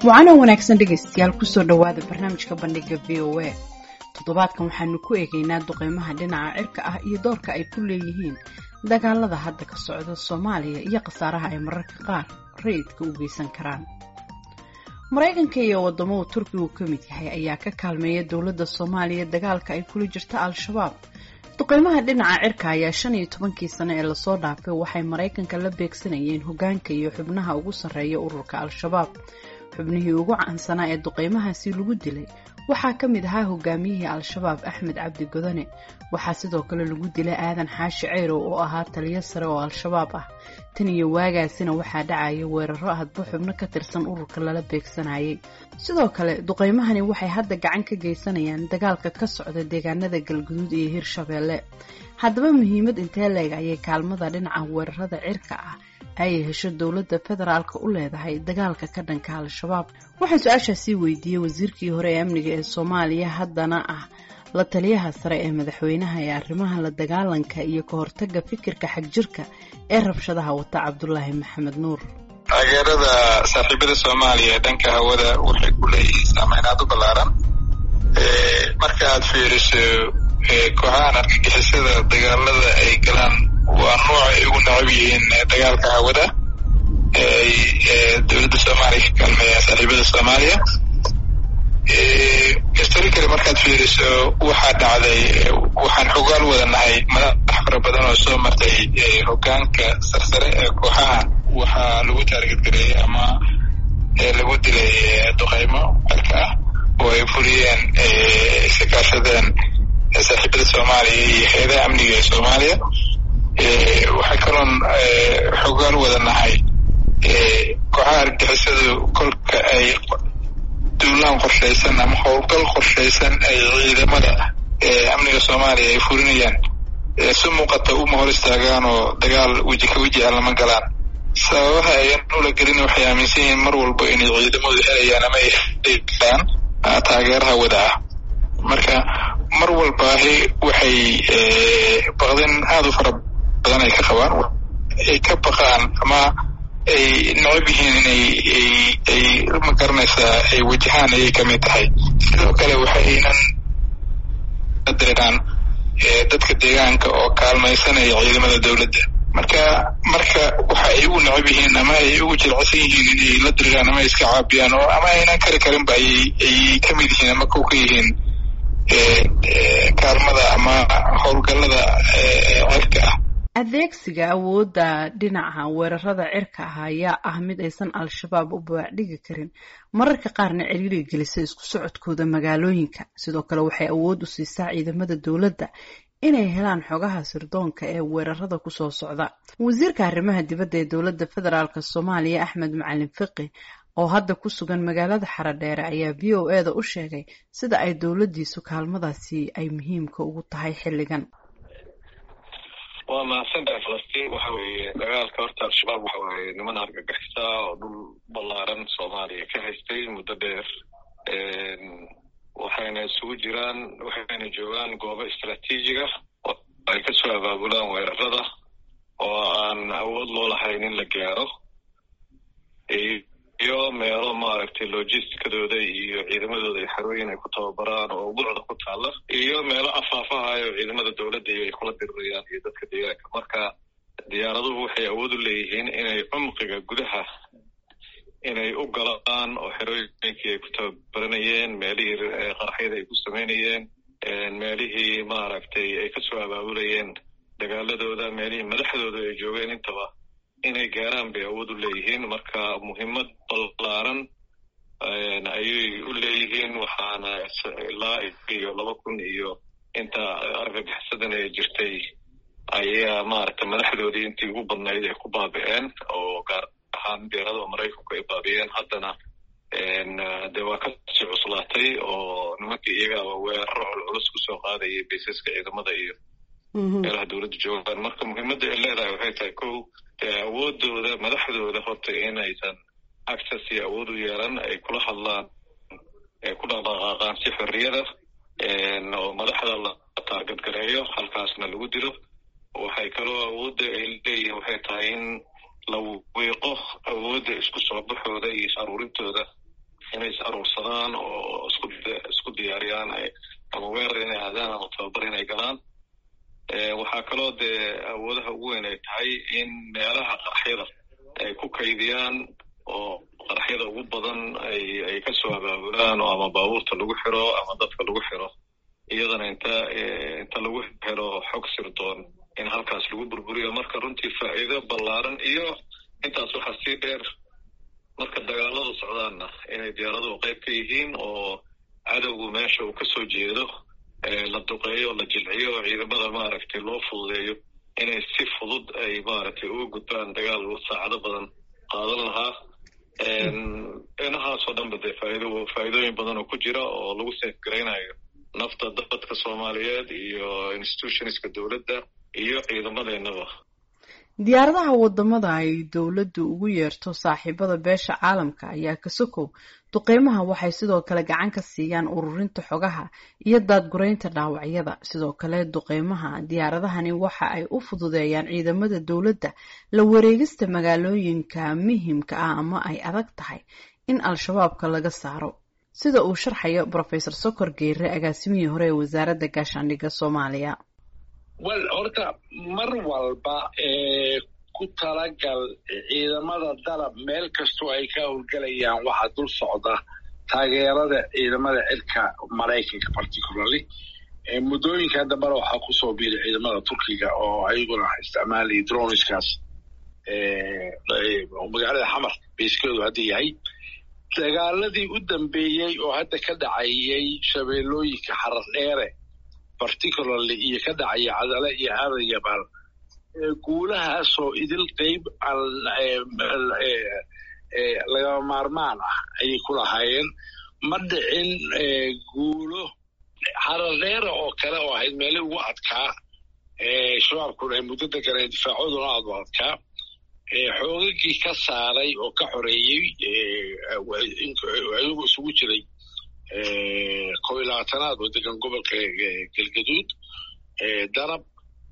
wacaana wanaagsan dhegaystayaal kusoo dhowaada barnaamijka bandhiga v o a toddobaadkan waxaanu ku eegaynaa duqeymaha dhinaca cirka ah iyo doorka ay ku leeyihiin dagaalada hadda ka socda soomaaliya iyo khasaaraha ay mararka qaar rayidka u geysan karaan maraykanka iyo wadamo uu turkigu ka mid yahay ayaa ka kaalmeeya dowladda soomaaliya dagaalka ay kula jirta al-shabaab duqeymaha dhinaca cirka ayaa shan iyo tobankii sano ee lasoo dhaafay waxay maraykanka la beegsanayeen hogaanka iyo xubnaha ugu sarreeya ururka al-shabaab xubnihii ugu caansanaa ee duqeymahaasi lagu dilay waxaa ka mid ahaa hogaamiyihii al-shabaab axmed cabdi godane waxaa sidoo kale lagu dilay aadan xaashi ceyrow oo ahaa taliyo sare oo al-shabaab ah tan iyo waagaasina waxaa dhacaya weeraro hadba xubno ka tirsan ururka lala beegsanayay sidoo kale duqeymahani waxay hadda gacan ka geysanayaan dagaalka ka socda deegaanada galguduud iyo hirshabeelle haddaba muhiimad intee leeg ayay kaalmada dhinaca weerarada cirka ah ayay hesho dowladda federaalka u leedahay dagaalka ka dhanka al-shabaab waxaan su-aashaasii weydiiyey wasiirkii hore ee amniga ee soomaaliya haddana ah la taliyaha sare ee madaxweynaha ee arrimaha la dagaalanka iyo ka hortaga fikirka xagjirka ee rabshadaha wata cabdulaahi maxamed nuur taageerada saaxiibada soomaaliya ee dhanka hawada waxay ku leeyihiin saameyn aad u ballaaran marka aad fiiriso kooxahan argagixisada dagaalada ay galaan waa nooc ay ugu necab yihiin dagaalka hawada ay dowladda soomaaliya ka kaalmeeyaan saaxiibada soomaaliya historically markaad fiiriso waxaa dhacday waxaan xogaal wada nahay madax fara badan oo soo martay hogaanka sarsare ee kooxaha waxaa lagu taargetgareeyey ama lagu dilay duqeymo cirka ah oo ay fuliyeen iska kaashadeen saaxiibada soomaaliya iyo hay-adaha amniga ee soomaaliya waxay kaloon xogaal wada nahay kooxaha argixisadu kolka ay duulaan qorshaysan ama howlgal qorshaysan ay ciidamada amniga soomaaliya ay fulinayaan si muuqata uma hor istaagaan oo dagaal weji ka weji ah lama galaan sababaha ayan ula gelin waxay aaminsan yihiin mar walba inay ciidamadu helayaan ama ay helaan taageeraha wada ah marka mar walbaahi waxay baqdin aada u fara badan ay ka qabaan ay ka baqaan ama ay necab yihiin inay ay ma garanaysaa ay wajahaan ayay ka mid tahay sidoo kale waxaynan dareeraan dadka deegaanka oo kaalmaysanaya ciidamada dowladda marka marka waxa ay ugu necab yihiin ama ay ugu jilcsan yihiin inay la diriraan ama ay iska caabiyaan oo ama aynan kari karinba ayay ay ka mid yihiin ama kow ka yihiin kaalmada ama howlgallada cirka ah adeegsiga awoodda dhinaca weerarada cirka ah ayaa ah mid aysan al-shabaab u baacdhigi karin mararka qaarna ciriiri gelisa isku socodkooda magaalooyinka sidoo kale waxay awood u siisaa ciidamada dowladda inay helaan xogaha sirdoonka ee weerarada kusoo socda wasiirka arrimaha dibadda ee dowladda federaalk soomaaliya axmed macalin fiqi oo hadda ku sugan magaalada xaradheere ayaa v o e da u sheegay sida ay dowladdiisu kaalmadaasi ay muhiimka ugu tahay xilligan waa mahadsantahay falastiin waxa weeye dagaalka horta al-shabaab waxa weeye niman argagixisa oo dhul ballaaran soomaaliya ka haystay muddo dheer waxayna isugu jiraan waxayna joogaan goobo istraatiijiga oo ay kasoo abaabulaan weerarada oo aan awood loo lahayn in la gaaro iyo meelo maaragtay logisticadooda iyo ciidamadooda ay xarooyin ay ku tababaraan oo buucda ku taalla iyo meelo afaafahayo ciidamada dowladda iyo ay kula dirirayaan iyo dadka deegaanka marka diyaaraduhu waxay awood u leeyihiin inay cumqiga gudaha inay u galaan oo xerooyinkii ay ku tababaranayeen meelihii qaraxyada ay ku samaynayeen meelihii maaragtay ay kasoo abaabulayeen dagaaladooda meelihii madaxdooda ay joogeen intaba inay gaaraan bay awood u leeyihiin marka muhiimad ballaaran ayay u leeyihiin waxaana ilaa iyo laba kun iyo inta argagixsadan ee jirtay ayaa maaragta madaxdoodii intii ugu badnayd ay ku baabi'een oo gaar ahaan diyaaradaha maraykanku ay baabi'een haddana dee waa kasii cuslaatay oo nimankii iyagaaba weeraro culculus kusoo qaadayay baysaska ciidamada iyo meelaha dowladda joogaan marka muhiimadda ay leedahay waxay tahay kow dee awoodooda madaxdooda horta inaysan access iyo awood u yeelan ay kula hadlaan ay ku dhaqdhaqaaqaan si xorriyada oo madaxda la taargadgareeyo halkaasna lagu dilo waxay kaloo awoodda ay leeyihiin waxay tahay in la wiiqo awoodda isku soo baxooda iyo is aruurintooda inay is aruursadaan oo isku isku diyaariyaan ama weerar inay aadaan ama tababar inay galaan waxaa kaloo dee awoodaha ugu weyn ay tahay in meelaha qaraxyada ay ku kaydiyaan oo qaraxyada ugu badan ay ay kasoo abaabulaan oo ama baabuurta lagu xiro ama dadka lagu xiro iyadana inta inta lagu helo xog sirdoon in halkaas lagu burburiyo marka runtii faa'iido ballaaran iyo intaas waxaa sii dheer marka dagaaladu socdaanna inay diyaaraduhu qayb ka yihiin oo cadowgu meesha uu kasoo jeedo la duqeeyo la jilciyo oo ciidamada maaragtay loo fududeeyo inay si fudud ay maaragtay uga gudbaan dagaal saacado badan qaadan lahaa inahaasoo dhanba dee faaido faa'iidooyin badan oo ku jira oo lagu seefgaraynayo nafta dadka soomaaliyeed iyo institutionska dowladda iyo ciidamadeennaba diyaaradaha wadamada ay dowladdu ugu yeerto saaxiibada beesha caalamka ayaa ka sokow duqeymaha waxay sidoo kale gacan ka siiyaan ururinta xogaha iyo daadgureynta dhaawacyada sidoo kale duqeymaha diyaaradahani waxa ay u fududeeyaan ciidamada dowladda la wareegista magaalooyinka muhimka ah ama ay adag tahay in al-shabaabka laga saaro sida uu sharxayo rofesor sokor geere agaasimihii hore ee wasaaradda gaashaandhigga soomaaliya wel horta mar walba ku talagal ciidamada dalab meel kastoo ay ka howlgelayaan waxaa dul socda taageerada ciidamada cirka maraykanka particularly muddooyinkan dambena waxaa kusoo biiray ciidamada turkiga oo ayaguna isticmaalaya droniskaas magaalada xamar bayskeedu hadda yahay dagaaladii u dambeeyey oo hadda ka dhacayay shabeellooyinka xarar dheere particularly iyo ka dhacaya cadale iyo aadan yabaal guulahaasoo idil qeyb lagama maarmaan ah ayay ku lahaayeen ma dhicin guulo xarar dheere oo kale oo ahayd meeli ugu adkaa shabaabkuna ay muddo deganeen difaacooduna aad u adkaa xoogagii ka saaray oo ka xoreeyey ayagu isugu jiray kow iyo labaatanaad oo degan gobolka galgaduud darab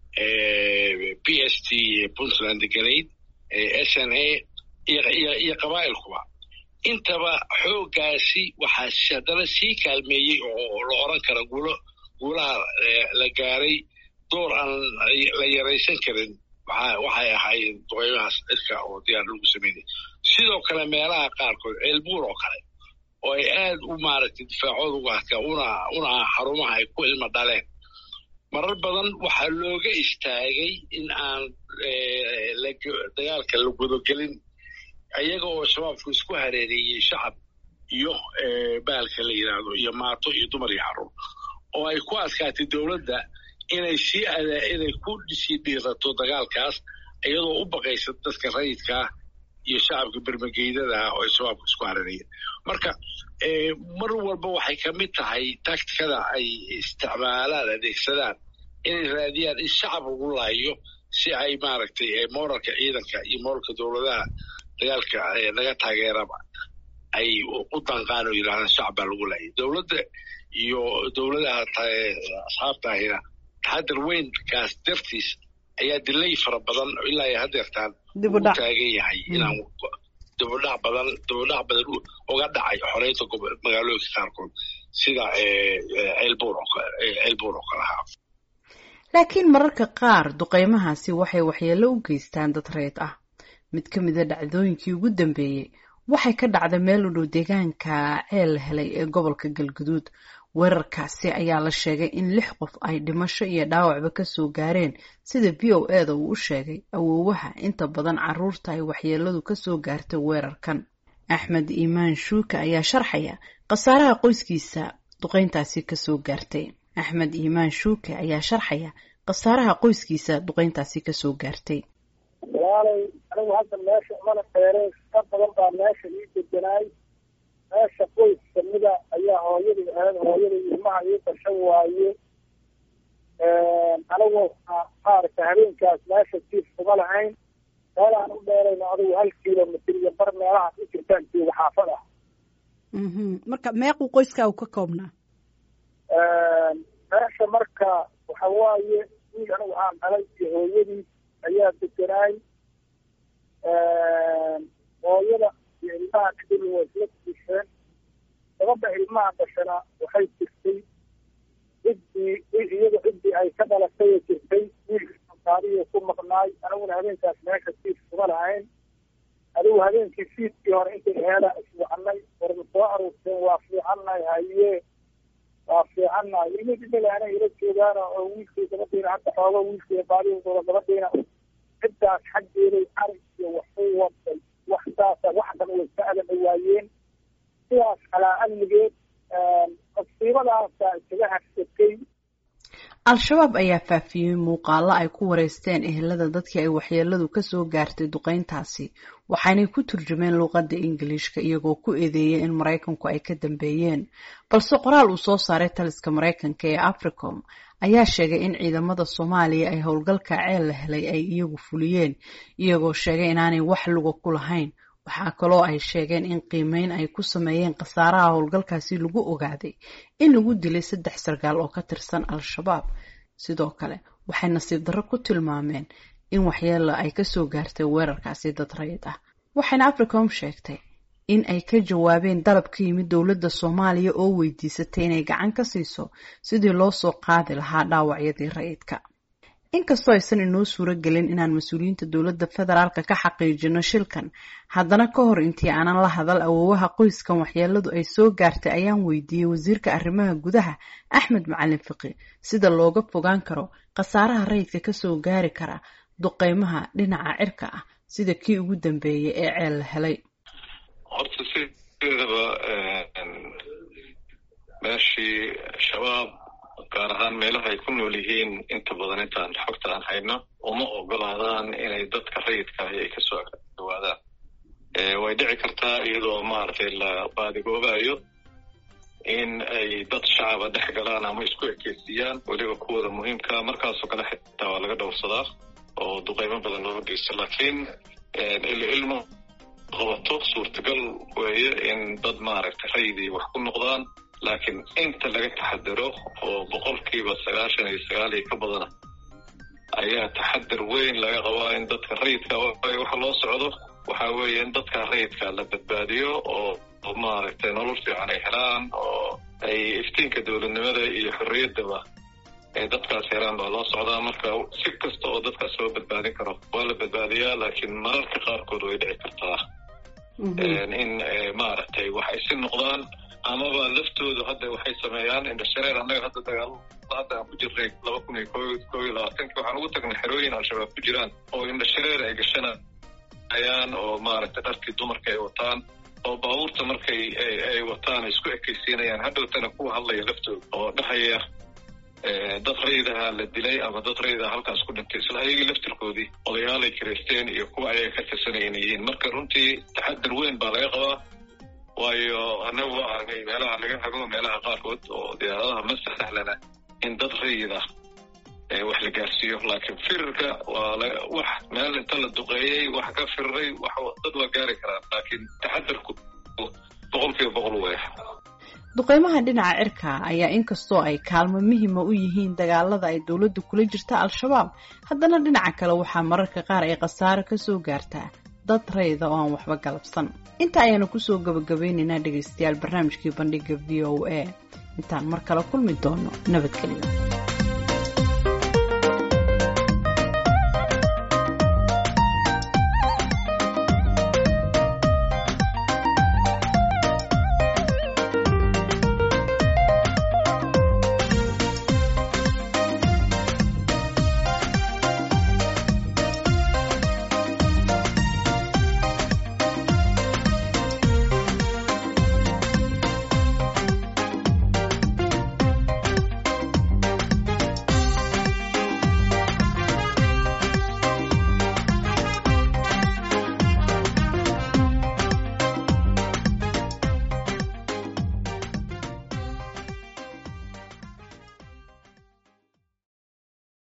p s t puntland deganayd s n a iyo qabaa'ilkuba intaba xooggaasi waxaa haddana sii kaalmeeyey oo la oran kara guulo guulaha la gaaray door aan la yaraysan karin waxay ahaayeen duqeymahaas cirka oo diyaar lagu sameynay sidoo kale meelaha qaarkood ceelbuur oo kale oo ay aad u maaragtay difaacooda uga adkaa una una xarumaha ay ku ilma dhaleen marar badan waxaa looga istaagay in aan dagaalka la gudogelin ayaga oo shabaabku isku hareereeyey shacab iyo bahalka la yidhaahdo iyo maato iyo dumar iyo carruur oo ay ku adkaatay dowladda inay sii inay ku sii dhiirato dagaalkaas iyadoo u baqaysa dadka rayidkaah iyo shacabka bermageydada ah oo ay shabaabka isku hareereeyeen marka mar walba waxay ka mid tahay taktikada ay isticmaalaan adeegsadaan inay raadiyaan in shacab lagu laayo si ay maaragtay moralka ciidanka iyo moralka dowladaha dagaalka laga taageeraba ay u danqaan oo yidhahdaan shacab baa lagu laayay dowladda iyo dowladaha asxaabtaahina taxadar weynkaas dartiis ayaa dilay fara badan ilaa ay hadeertaan ugu taagan yahay inaan dibudhac badan dibudhac badan uga dhacay xoreynta magaalooyinka qaarkood sida ceelbuur ceelbuur oo kale ahaa laakiin mararka qaar duqeymahaasi waxay waxyeello u geystaan dad reed ah mid ka mida dhacdooyinkii ugu dambeeyey waxay ka dhacda meel u dhow deegaanka ceel helay ee gobolka galguduud weerarkaasi ayaa la sheegay in lix qof ay dhimasho iyo dhaawacba kasoo gaareen sida v o e da uu u sheegay awoowaha inta badan caruurta ay waxyeeladu kasoo gaartay weerarkan axmed iimaan shuuka ayaa sharxaya khasaaraha qoyskiisa duqeyntaasi kasoo gaartay axmed iimaan shuuke ayaa sharxaya khasaaraha qoyskiisa duqeyntaasi kasoo gaartay walaalay anigu hadda meesha umana dheereen ka badan baa meesha ii deganaay meesha qoys kamida ayaa hooyadii ahayd hooyadii ilmaha ii dashan waaye anigu maaragta habeenkaas meesha jiif kuma lahayn meel aan u dheerayno adigu hal kilomitr iyo bar meelahaas u jirtaan jooga xaafada marka meequu qoyskaa u ka koobnaa meesha marka waxa waaye wiil anigu aan dhalay iyo hooyadii ayaa deganaay hooyada iyo ilmaha kadib waa isla kusheen gabadha ilmaha dhashana waxay jirtay ciddii iyada ciddii ay ka dhalatay jirtay wiilka taariyo ku maqnaay aniguna habeenkaas meesha siid kuma lahayn adigu habeenkii siidkii hore intay heela iswacanay warma soo aruurteen waa fiicannahay haye waa fiicannahay ilmihii dhimalaana ila joogaana oo wiilkii gabadhiina hadda xooga wiilkii baadihooda gabadhiina ciddaas xaggeeday arig iyo waxu waday wax saasa wax dhan way ka adana waayeen sidaas calaa amnigeed masiibadaasa isaga hagsatay al-shabaab ayaa faafiyey muuqaalo ay ku wareysteen ehelada dadkii ay waxyeeladu kasoo gaartay duqeyntaasi waxaanay ku turjumeen luuqadda ingiliishka iyagoo ku eedeeyay in maraykanku ay ka dambeeyeen balse qoraal uu soo saaray taliska maraykanka ee africom ayaa sheegay in ciidamada soomaaliya ay howlgalka ceel la helay ay iyagu fuliyeen iyagoo sheegay inaanay wax luga ku lahayn waxaa kaloo ay sheegeen in qiimeyn ay ku sameeyeen khasaaraha howlgalkaasi lagu ogaaday in lagu dilay saddex sargaal oo ka tirsan al-shabaab sidoo kale waxay nasiib darro ku tilmaameen in waxyeelo ay kasoo gaartay weerarkaasi dad rayid ah waxayna africom sheegtay in ay ka jawaabeen dalab ka yimid dowladda soomaaliya oo weydiisatay inay gacan ka siiso sidii loo soo qaadi lahaa dhaawacyadii rayidka inkastoo aysan inoo suuro gelin inaan mas-uuliyiinta dowladda federaalka ka xaqiijino shilkan haddana ka hor intii aanan la hadal awoowaha qoyskan waxyeeladu ay soo gaartay ayaan weydiiyey wasiirka arrimaha gudaha axmed macalin fiqi sida looga fogaan karo khasaaraha rayidka kasoo gaari kara duqeymaha dhinaca cirka ah sida kii ugu dambeeyay ee ceel la helay horta sideedaba meeshii shabaab gaar ahaan meelaha ay ku nool yihiin inta badan intaan xogta aan hayno uma ogolaadaan inay dadka rayidka ahi ay kasoo dhawaadaan way dhici kartaa iyadoo maaragtay la baadigoobayo in ay dad shacaba dhex galaan ama isku ekeysiiyaan weliba kuwooda muhiimka markaasoo kale xitaa waa laga dhowrsadaa oo duqeymo badan looga geysto laakiin ilmo qabato suurtagal weeye in dad maaragtay rayidii wax ku noqdaan laakiin inta laga taxadaro oo boqolkiiba sagaashan iyo sagaal iyo ka badana ayaa taxadar weyn laga qabaa in dadka rayidka waxa loo socdo waxa weeye in dadka rayidka la badbaadiyo oo maaragtay nolol fiican ay helaan oo ay iftiinka dowladnimada iyo xorriyaddaba ay dadkaas helaan baa loo socdaa marka si kasta oo dadkaas loo badbaadin karo waa la badbaadiyaa laakiin mararka qaarkood way dhici kartaa in maaragtay waxay si noqdaan amaba laftoodu hadda waxay sameeyaan indhashareer annaga hadda dagaal hadda aan ku jirnay laba kun iyo ko koo iyo labaatanki waxaan ugu tagnay xerooyin al-shabaab ku jiraan oo indhashareer ay gashanayaan oo maaragtay dharkii dumarka ay wataan oo baabuurta markay ay wataan ay isku ekaysiinayaan hadhowtana kuwa hadlaya laftooda oo dhahaya dad raydaha la dilay ama dad raydaha halkaas ku dhintay isla ayagii laftirkoodii odayaalay kiraysteen iyo kuwa ayaga ka tirsanayana yihiin marka runtii taxadar weyn baa laga qabaa waayo annagu waa argay meelaha laga hago meelaha qaarkood oo diyaaradaha ma sahlana in dad rayid ah wax la gaarsiiyo laakiin firirka waa wax meel inta la duqeeyey wax ka firiray dad waa gaari karaan laakiin taxadarku boqolkiiba boqol weex duqeymaha dhinaca cirka ayaa inkastoo ay kaalmo muhima u yihiin dagaalada ay dowladdu kula jirta al-shabaab haddana dhinaca kale waxaa mararka qaar ay khasaaro kasoo gaartaa dad rayda oo aan waxba galabsan inta ayaanu kusoo gabagabeynaynaa dhegaystayaal barnaamijkii bandhiga v o a intaan mar kale kulmi doono nabadgelyo